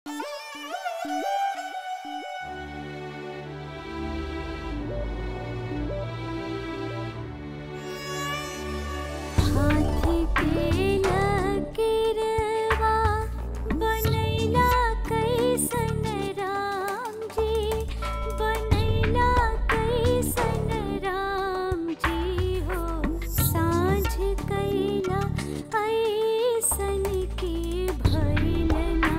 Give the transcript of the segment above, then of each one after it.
हाथी के लकीरवा बनैला कैसन राम जी बनैला कैसन राम जी हो साँझ कैला ऐसन के भइल ना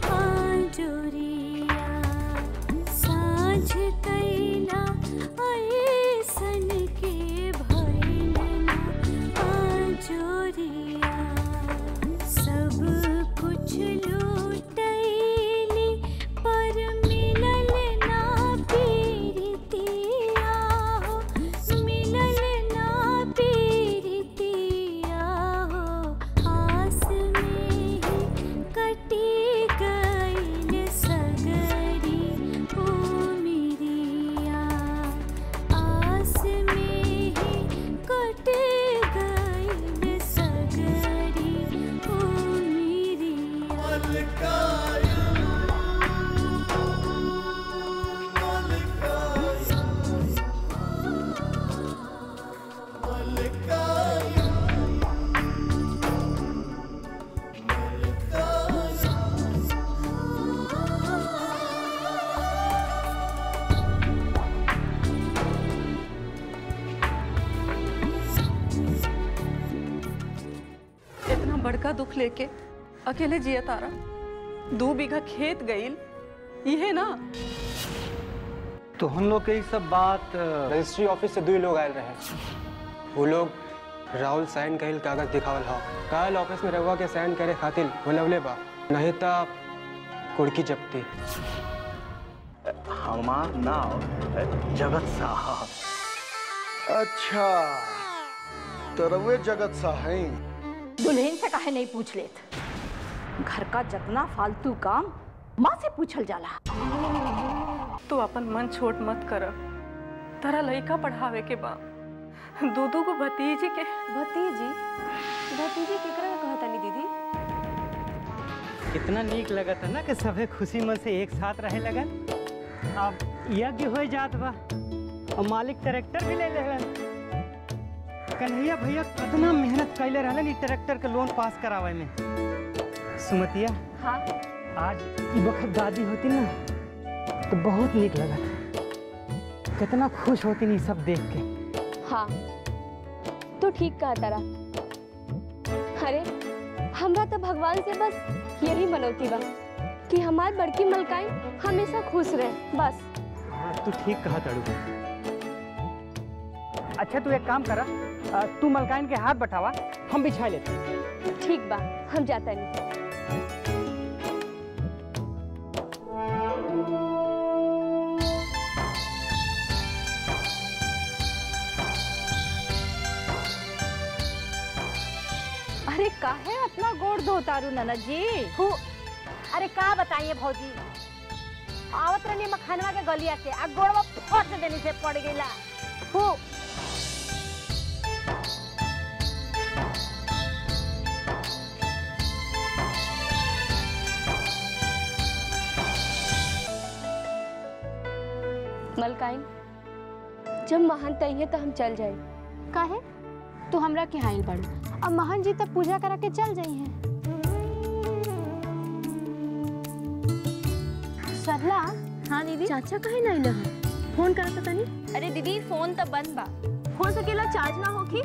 आजोरिया साँझ कैला ऐसन के भइल ना आजोरिया सब कुछ लूटैली पर मिलल ना पीरतिया हो मिलल ना पीरतिया हो आस में ही कटी गइल सगरी उमिरिया आस में ही कट गइल सगरी उमिरिया इतना बड़का दुख लेके अकेले जिया तारा दो बीघा खेत गईल ये ना तो हम लोग के ई सब बात अ, रजिस्ट्री ऑफिस से दुई लोग आयल रहे वो लोग राहुल साइन कहिल कागज दिखावल हा कल ऑफिस में रहुआ के साइन करे खातिर बोलवले बा नहीं तो कुड़की जब्ती हमार नाम जगत साहब अच्छा तो रउए जगत सा हैं दुल्हन से काहे नहीं पूछ लेत घर का जितना फालतू काम माँ से पूछल जाला तू अपन मन छोट मत कर तारा लइका पढ़ावे के बा दू दू को भतीजी के भतीजी भतीजी केकरा के कहतानी दीदी कितना नीक लगत है ना कि सभे खुशी में से एक साथ रहे लगन अब यज्ञ हो जात बा और मालिक ट्रैक्टर भी ले लेलन कन्हैया भैया कितना मेहनत कैले रहलन ई ट्रैक्टर के लोन पास करावे में सुमतिया हाँ आज ई वक्त दादी होती ना तो बहुत नीक लगत कितना खुश होती ई सब देख के हाँ तू ठीक कहा तारा अरे हमरा तो भगवान से बस यही मनौती बा कि हमार बड़की मलकाई हमेशा खुश रहे बस हाँ तू ठीक कहा तड़ू अच्छा तू एक काम करा अ, तू मलकाइन के हाथ बटावा हम बिछा लेते हैं। ठीक बा हम जाता नहीं अरे काहे अपना गोड़ धो तारू ननद जी हु अरे का बताइए भौजी आवत रहनी मखानवा के गलिया से आ गोड़वा फट देनी से पड़ गईला हु मलकाइन जब महान तई है तो हम चल जाए काहे तू हमरा के हाइल बाड़ू अब महन जी तब पूजा करा के चल जाई हैं सरला हाँ दीदी चाचा काहे नहीं लह फोन करत तनी अरे दीदी फोन तो बंद बा हो सकेला चार्ज ना होखी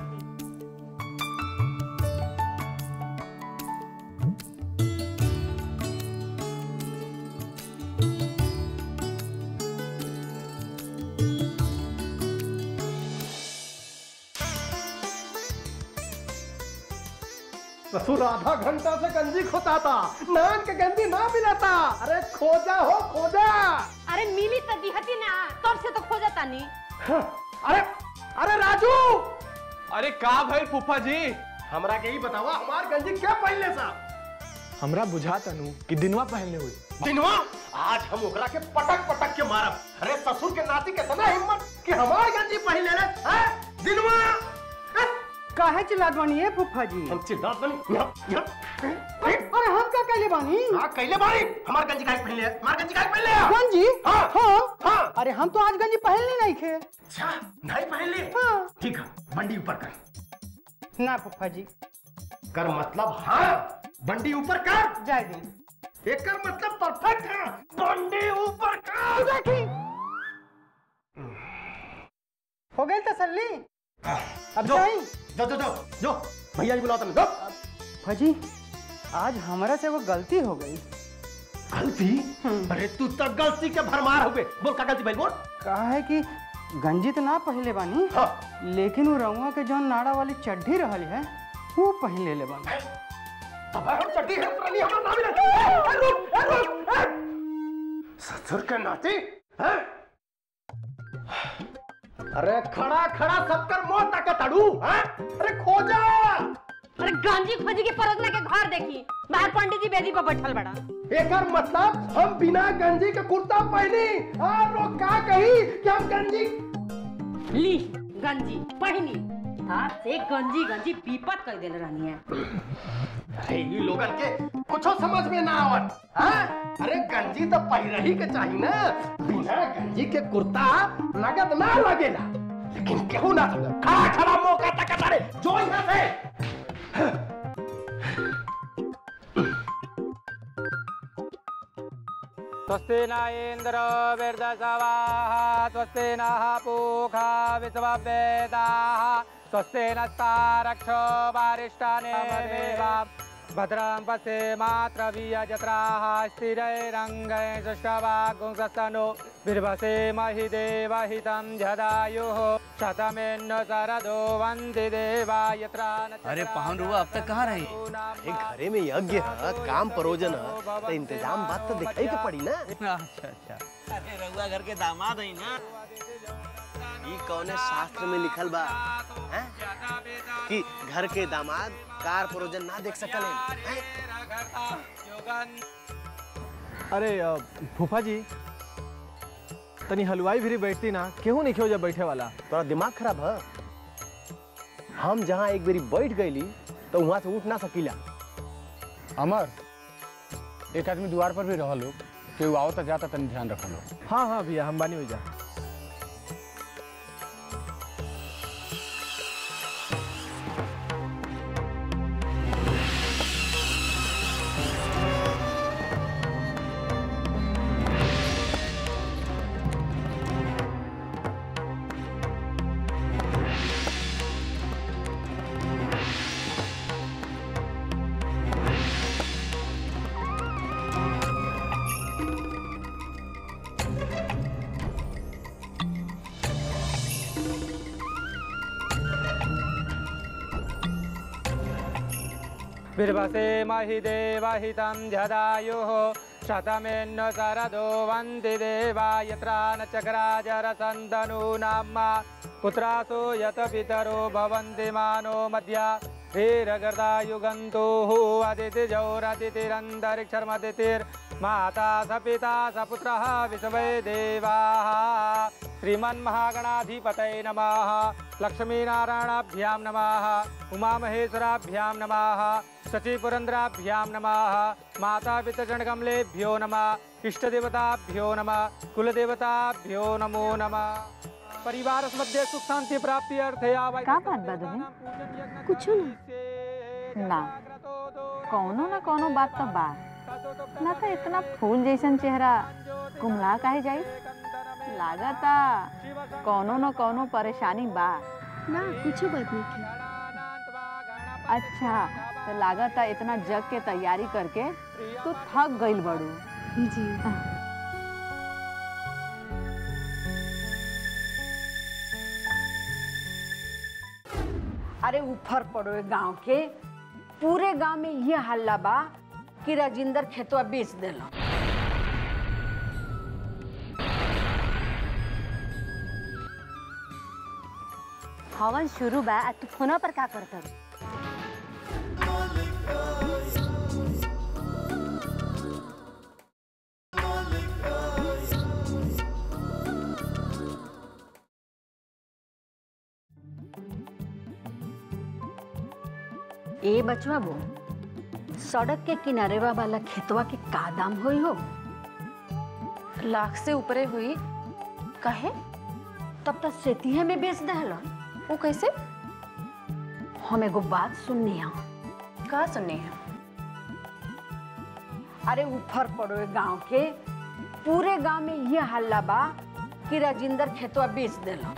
ससुर आधा घंटा से गंजी खोता था नान के गंजी ना मिला था अरे खोजा हो खोजा अरे मिली तो दिहती ना तब से तो खोजा तानी अरे अरे राजू अरे का भाई फूफा जी हमरा के ही बतावा हमार गंजी क्या पहनले सा हमरा बुझा तनु कि दिनवा पहनले हुई दिनवा आज हम ओकरा के पटक पटक के मारब अरे ससुर के नाती के तना हिम्मत कि हमार गंजी पहन ले रे हैं? दिनवा हैं? काहे चिल्लात बानी है फुफ्फा जी हम चिल्लात बनी यहाँ- यहाँ- अरे अरे हम क्या कैले बानी हाँ कैले बारी हमार गंजी काहे पहन ले हमार गंजी काहे पहन ले गंजी हाँ हाँ हाँ अरे हम तो आज गंजी पहनली नहीं खे अच्छा नहीं पहन ले हाँ ठीक है बंडी ऊपर कर ना फूफा जी कर मतलब हाँ बंडी ऊपर कर जाए दी एक कर मतलब परफेक्ट है बंडी ऊपर कर देखी हो गई तसल्ली अब जो जाई जो जो जो जो भैया जी बुलाओ तुम जो फजी आज हमारा से वो गलती हो गई गलती अरे तू तो गलती के भरमार हो गए बोल का गलती भाई बोल कहा है कि गंजी तो ना पहले बानी हाँ लेकिन वो रउआ के जौन नाड़ा वाली चड्ढी रहल है वो पहन ले ले बानी अब हम चड्डी है पुरानी हमारा नाम ले ए, रुक ए, रुक ए। ससुर के नाती हैं अरे खड़ा खड़ा सबकर मुंह तक तड़ू हैं अरे खोजा अरे गांजी खोजी के परगना के घर देखी बाहर पंडित जी बेदी पर बैठल बड़ा एकर मतलब हम बिना गंजी के कुर्ता पहनी और लोग का कही कि हम गंजी ली गंजी पहनी हाथ से गंजी गंजी पीपत कर देले रहनी है अरे ये लोगन के कुछो समझ में ना आवत हाँ? अरे गंजी तो पहिरही के चाहिए ना बिना गंजी के कुर्ता लगत ना लगेला लेकिन केहू ना समझ खड़ा खड़ा मौका तक अरे जो यहाँ से स्वस्ति न इन्द्रो वृद्धसवाः स्वस्ति नः पूषा विश्ववेदाः स्वस्ति नस्तारक्षो वारिष्ठाने भद्रं पश्येमात्रवीयजत्राः स्थिरैरङ्गै सुष्ठवागुंसस्तनो बिर्भसे महि देवहितं जदायुः शतमेन्न शरदो वन्ति देवा यत्र अरे पाहुन रुआ अब तक कहाँ रही अरे घरे में यज्ञ है काम परोजन है तो इंतजाम बात तो दिखाई के पड़ी ना अच्छा अच्छा अरे रउआ घर के दामाद है ना ई कौने शास्त्र में लिखल बा हैं? कि घर के दामाद कार परोजन ना देख सकल अरे अ, फूफा जी तनी हलवाई भी बैठती ना केहू नहीं जब बैठे वाला तोरा दिमाग खराब है हम जहाँ एक बारी बैठ गईली तो वहां से उठ ना सकीला अमर एक आदमी द्वार पर भी रह लोग केहू आओ तो जाता तनी ध्यान रखो लोग हाँ हाँ भैया हम बानी हो जा बिर्भसे महि देवहितं जदायुः शतमेन्न शरदो वन्ति देवा यत्र न चक्राजरसन्दनूनां पुत्रासो यत पितरो भवन्ति मानो मध्या वीरगर्दायुगन्तुः अदितिजौरदितिरन्तरिक्षर्मदितिर्माता स पिता स पुत्रः विश्वे देवाः श्रीमन्महागणाधिपतये नमः लक्ष्मीनारायणाभ्यां नमः उमामहेश्वराभ्यां नमः शचीपुरन्द्राभ्यां नमः माता पितृगणकमलेभ्यो नमः इष्टदेवताभ्यो नमः कुलदेवताभ्यो नमो नमः परिवार मध्ये सुख शांति प्राप्ति अर्थे आवाय का बात बा दुल्हन कुछ ना ना कौनो ना कौनो बात तो बा ना तो इतना फूल जैसन चेहरा कुमला काहे जाई लागता कौनो न कौनो परेशानी बा ना कुछ बात नहीं थी अच्छा तो लागता इतना जग के तैयारी करके तू थक गइल बड़ू जी अरे ऊपर पड़ो गांव के पूरे गांव में ये हल्ला बा कि राजिंदर खेतवा बेच देला हवन शुरू बा आ तू फोनवा पर का करत हबे? ए बचवा बो सड़क के किनारे वाला खेतवा के का दाम होई हो लाख से ऊपरे हुई कहे तब तक सेतिहे में बेच दहल वो कैसे हम एगो बात सुननी है का सुननी है अरे उफर पड़ो गांव के पूरे गांव में ये हल्ला बा कि राजिंदर खेतवा बेच देला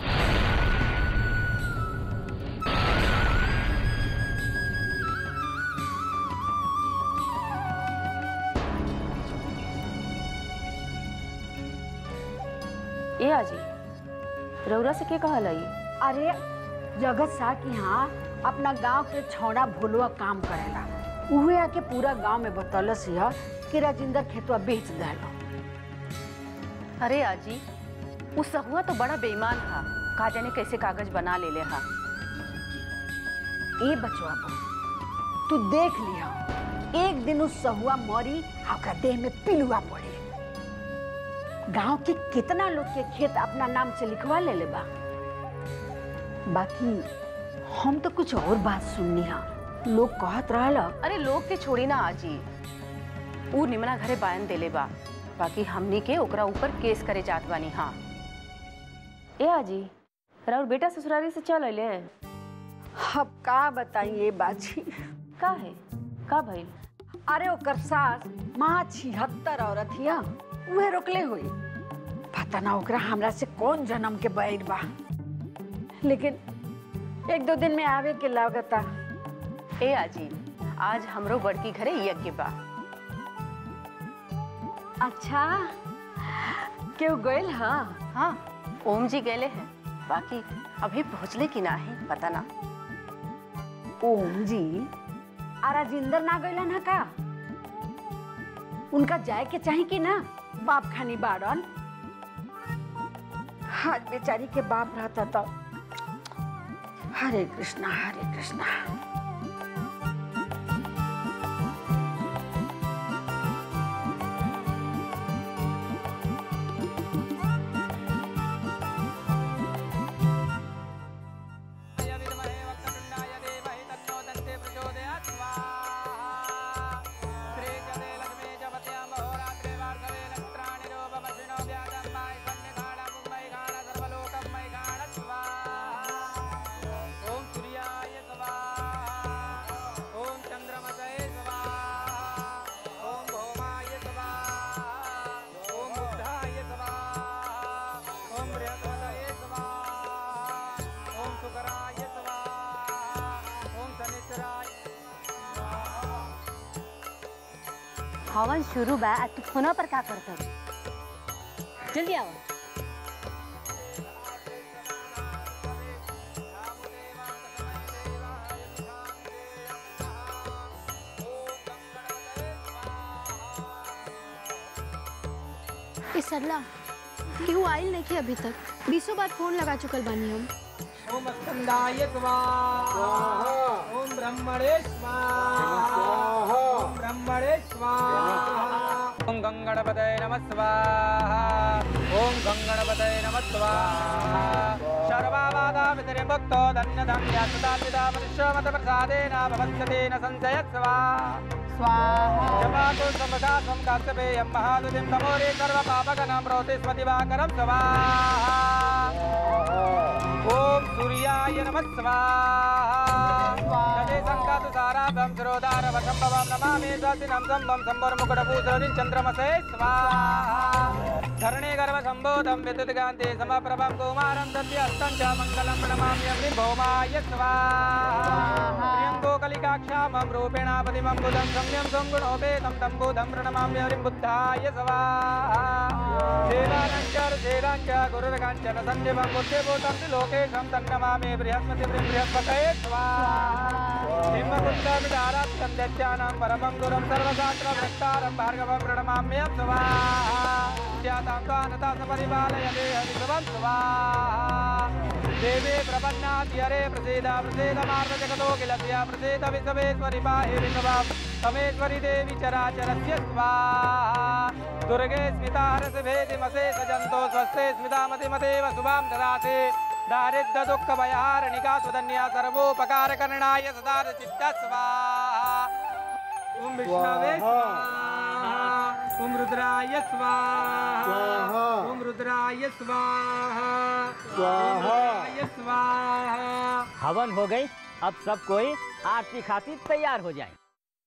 ए आजी रौरा से के कहल आई अरे जगत सा के यहाँ अपना गांव के छौड़ा भोलुआ काम करेला उहे आके पूरा गांव में बतौलस यह कि राजिंदर खेतवा बेच देला अरे आजी उस सहुआ तो बड़ा बेईमान था का जाने कैसे कागज बना ले ले हा ए बचवा बा, तू देख लिया एक दिन उस सहुआ मरी आ ओकरा देह में पिलुआ पड़े गांव के कितना लोग के खेत अपना नाम से लिखवा ले ले बा बाकी हम तो कुछ और बात सुननी हा लोग कहत रहल अरे लोग के छोड़ी ना आजी ऊ निमना घरे बायन देले बा बाकी हमनी के ओकरा ऊपर केस करे जात बानी हाँ ए आजी राउर बेटा ससुरारी से चल अले अब का बताइए बाजी का है का भइल अरे ओकर सास माँ छिहत्तर औरत हिया उहे रोकले हुई पता ना ओकरा हमरा से कौन जन्म के बैर बा लेकिन एक दो दिन में आवे के लागता ए आजी आज हमरो बड़की घरे यज्ञ बा अच्छा क्यों गइल हाँ हाँ ओम जी गए हैं बाकी अभी पहुँचले कि ना है पता ना ओम जी आ राजिंदर ना गइलन है का उनका जाए के चाही कि ना बाप खानी बाड़न आज बेचारी के बाप रहता तो हरे कृष्णा हरे कृष्णा हवन शुरू बा आ तू फोना पर का करत जल्दी आओ ए सरला केहू आइल नहीं थे अभी तक बीसों बार फोन लगा चुकल बानी हम ओम स्कंदाय स्वाहा ओम ब्रह्मणे स्वाहा ओम ब्रह्मणे स्वाहा ओम गंगणपतये नमः स्वाहा ओम गंगणपतये नमः स्वाहा सर्वावादा वितरे भक्तो धन्य धन्य सदा पिता मनुष्यमत प्रसादेन भवत्यतेन संशय स्वाहा स्वाहा जपातो समदा समकास्तपेयं महादुतिं तमोरे सर्वपापगणं रोति स्वदिवाकरं स्वाहा ओम सूर्याय नमः स्वाहा तदे संकातु साराभं सरोदारवशं भवं नमामि स्वस्तिनं सम्भं सम्भर्मुकुटभूषणिं चन्द्रमसे स्वाहा धरणे गर्भसम्बोधं विद्युत्कान्ते समप्रभं कुमारं सत्यस्तं च मङ्गलं प्रणमामि अमृभौमाय स्वाहा प्रियं गोकलिकाक्षामं रूपेणापतिमं बुधं सम्यं सङ्गुणोपेतं तं बुधं प्रणमामि हरिं बुद्धाय स्वाहा देवानञ्चर देवाञ्च गुरुर्काञ्चन सन्निभं बुद्धिभूतं त्रिलोकेशं तन्नमामि बृहस्पति बृहस्पतये स्वाहा हिमकुन्दमिदारात्यं दैत्यानां परमं गुरुं सर्वशास्त्रवक्तारं भार्गवं प्रणमाम्यं स्वाहा ख्यातां त्वानता सपरिपालय देहविभवं स्वाहा देवे प्रपन्नाद्यरे प्रसीद प्रसीद मार्गजगतो किलस्य प्रसीद विश्वेश्वरि पाहि विश्वं समेश्वरि देवी चराचरस्य स्वाहा दुर्गे स्मिता हरसभेदिमसे सजन्तो स्वस्ते स्मितामतिमतेव शुभां ददाति दारिद्र्य दुःख भयहारणिका सुधन्या सर्वोपकारकरणाय सदा चित्त स्वाहा ॐ ओम विष्णवे स्वाहा ओम रुद्राय स्वाहा ओम रुद्राय स्वाहा ओम रुद्राय स्वाहा हवन हो गई अब सब कोई आरती खातिर तैयार हो जाए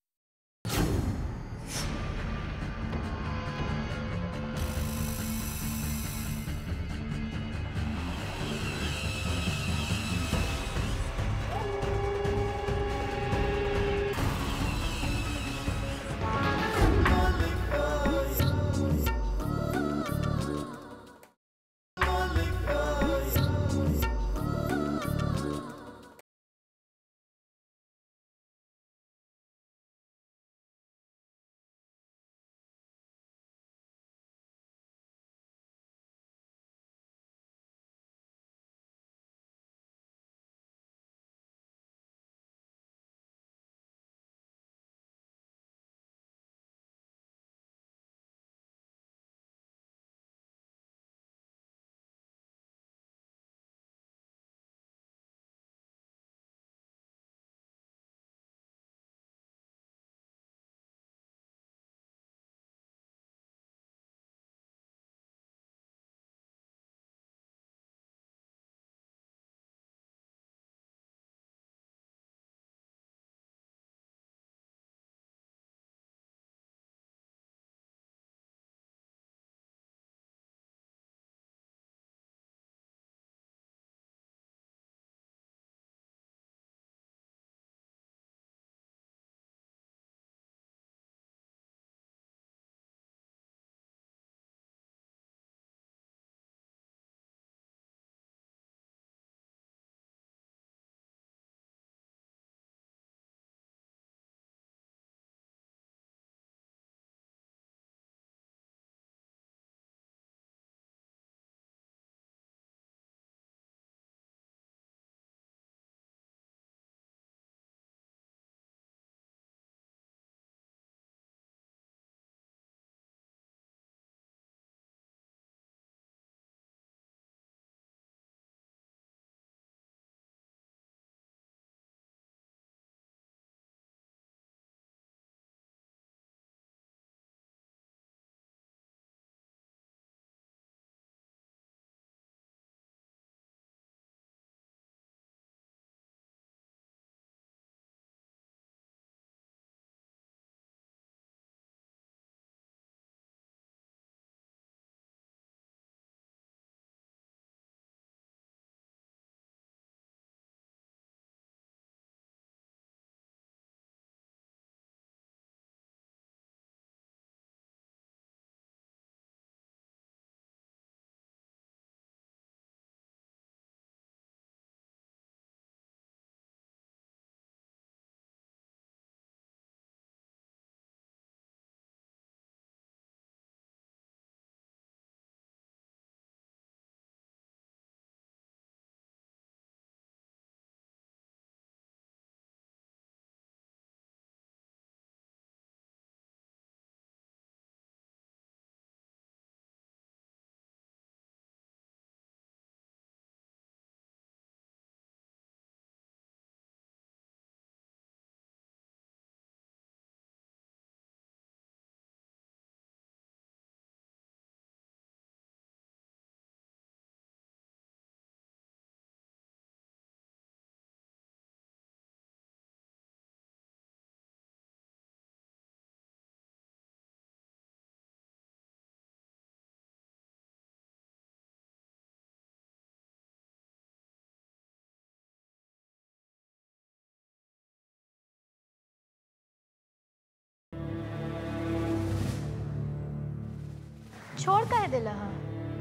छोड़ कहे दिला हा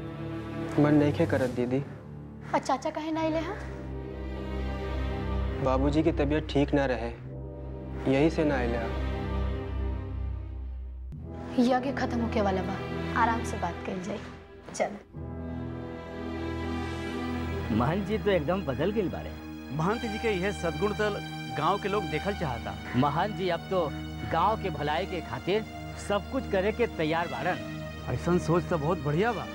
मन नहीं करत दीदी और चाचा कहे ना अले हा बाबूजी की तबीयत ठीक ना रहे यही से ना आइला यज्ञ खत्म होके वाला बा आराम से बात कल जाए चल महंत जी तो एकदम बदल गई बारे महंत जी के यह सदगुण तो गांव के लोग देखल चाहता महंत जी अब तो गांव के भलाई के खातिर सब कुछ करे के तैयार बारन ऐसा सोच तो बहुत बढ़िया बा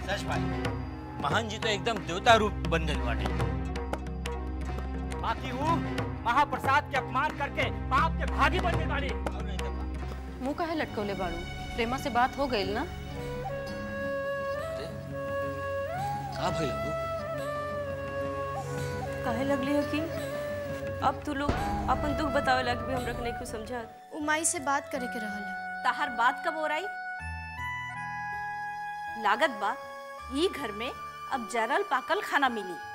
सच भाई महन जी तो एकदम देवता रूप बन गए बाटे बाकी वो महाप्रसाद के अपमान करके पाप के भागी बन गए बाड़ी मुंह काहे लटकौले बाड़ू प्रेमा से बात हो गई ना का भइल हो काहे लगली हो कि अब तू लोग अपन दुख बतावे लग भी हमरा के नहीं कुछ समझा उ माई से बात करे के रहल है। तहार बात कब हो रही लागत बा ई घर में अब जरल पाकल खाना मिली